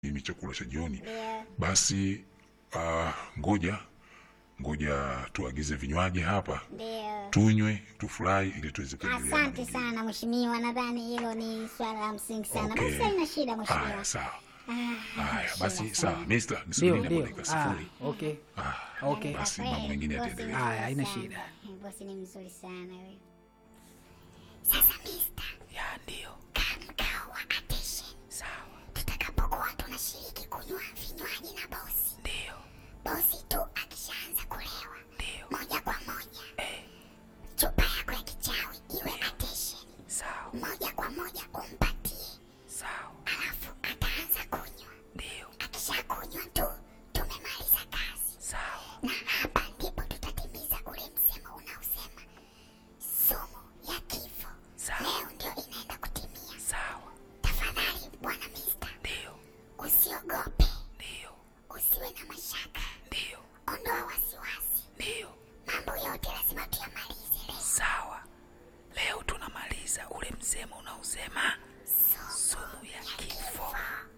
mimi chakula cha jioni. Ndio. Basi ah, ngoja ngoja tuagize vinywaji hapa Ndio. tunywe tufurahi ili tuweze kuendelea. na Asante mengine. sana mheshimiwa, nadhani hilo ni swala la msingi sana. Okay. Basi haina shida Haya, mheshimiwa. sawa. Ah, Haya, shida basi sana. sawa. Mister, Ndio, nisubirini hapo ndio. dakika Ah, sifuri. okay. Ah, Okay. Basi Kweli, mambo mengine bosi yataendelea. mzuri Haya, haina sana. shida. Eh, Bosi ni mzuri sana wewe. Sasa mister, Ya, ndio. kaa mkao wa attention. Sawa. Tutakapokuwa tunashiriki kunywa vinywaji na bosi, Ndio. bosi tu akishaanza kulewa Ndio. moja kwa moja, Eh, chupa yako ya kichawi iwe attention, sawa. moja kwa moja umpatie, Sawa. alafu ataanza kunywa. Ndio. Akishakunywa tu tumemaliza kazi, Sawa. na hapa ndipo tutatimiza ule msemo unaosema sumu ya kifo Sawa. leo ndio inaenda kutimia. Sawa. Tafadhali bwana Mista, Ndio. usiogope, Ndio. usiwe na mashaka, Ndio. ondoa wasiwasi, Ndio. mambo yote lazima tuyamalize leo. Sawa. Leo tunamaliza ule msemo unaosema sumu ya kifo.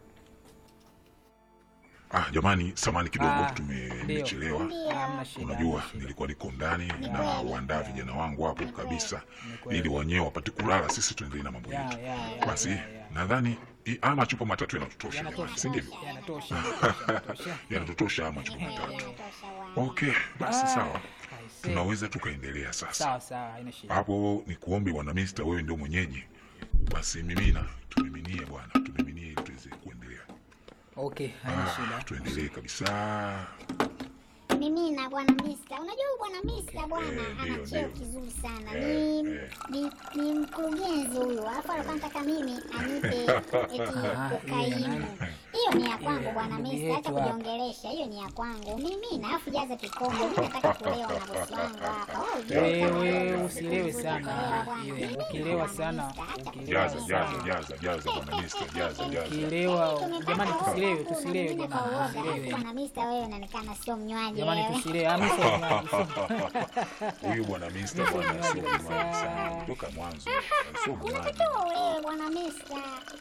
Ah, jamani, samani kidogo Ah, tumechelewa. Hamna shida. Unajua hamna shida. nilikuwa niko ndani na waandaa vijana wangu hapo kabisa, kweli. ili wenyewe wapate kulala, sisi tuendelee na mambo Ya, yetu. ya, ya, Basi ya, ya. nadhani i- haya machupa matatu yanatutosha, jamani, Yanatosha. si ndivyo? Yanatosha. Yanatosha. Yanatutosha haya machupa matatu. Inatosha bwana. Okay, basi Ah, sawa, I see. tunaweza tukaendelea sasa. Sawa sawa, haina shida. Hapo ni kuombe bwana Mister, wewe ndio mwenyeji, basi mimina, tumiminie bwana, tumiminie ili tuweze kuendelea. Okay, haina Ah, shida. tuendelee kabisa. Mimi na bwana Mista, unajua huyu bwana Mista bwana Eh, ndio, ana cheo ndio. kizuri sana, Eh, ni eh. ni ni mkurugenzi huyu, alafu alikuwa anataka mimi anipe eti Ah, ukaimu. Hiyo ni ya kwangu bwana ndugu Mista, acha yetu hapa. kujiongelesha, hiyo ni ya kwangu mimi, na alafu jaza kikombe, mimi nataka kulewa na bosi wangu hapa. Wewe ujue Wewe kama usilewe siku sana. kulewa bwana. Iwe, Mimi ukilewa bwana sana, Mista, acha ukilewa Jaza, kulewa jaza, sana. jaza, jaza bwana Mister, jaza, jaza. Ukilewa, jamani tusilewe, Hakuna, tusilewe mimi jamani, kwa uoga. tusilewe. Bwana Mista, wewe unaonekana sio mnywaji Jamani wewe. tusilewe. Ah, mimi sio mnywaji, sio- Huyu bwana Mister Sio bwana sio mnywaji mnywaji kabisa. sana toka mwanzo, sio mnywaji. Unatakiwa ulewe bwana Mista.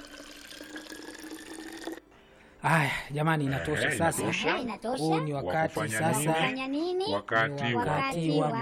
Haya, jamani inatosha Eh, sasa. inatosha. Inatosha. Huu ni Wa wakati kufanya sasa nini? Fanya nini? Wakati Ni wa wakati wa